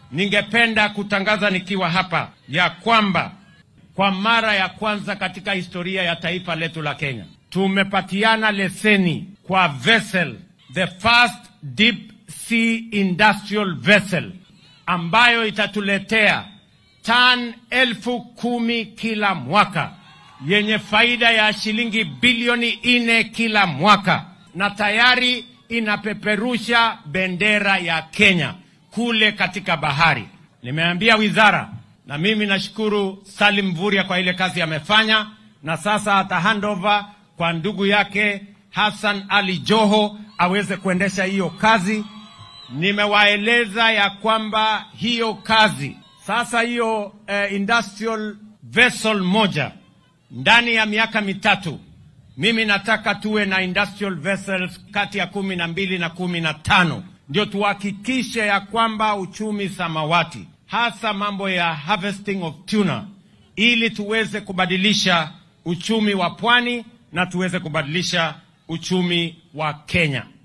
ningependa kutangaza nikiwa hapa ya kwamba kwa mara ya kwanza katika historia ya taifa letu la Kenya tumepatiana leseni kwa vessel, the first deep sea industrial vessel ambayo itatuletea tan elfu kumi kila mwaka yenye faida ya shilingi bilioni nne kila mwaka, na tayari inapeperusha bendera ya Kenya kule katika bahari. Nimeambia wizara, na mimi nashukuru Salim Mvurya kwa ile kazi amefanya, na sasa ata handover kwa ndugu yake Hassan Ali Joho aweze kuendesha hiyo kazi. Nimewaeleza ya kwamba hiyo kazi sasa, hiyo eh, industrial vessel moja ndani ya miaka mitatu, mimi nataka tuwe na industrial vessels kati ya kumi na mbili na kumi na tano ndio tuhakikishe ya kwamba uchumi samawati, hasa mambo ya harvesting of tuna, ili tuweze kubadilisha uchumi wa pwani na tuweze kubadilisha uchumi wa Kenya.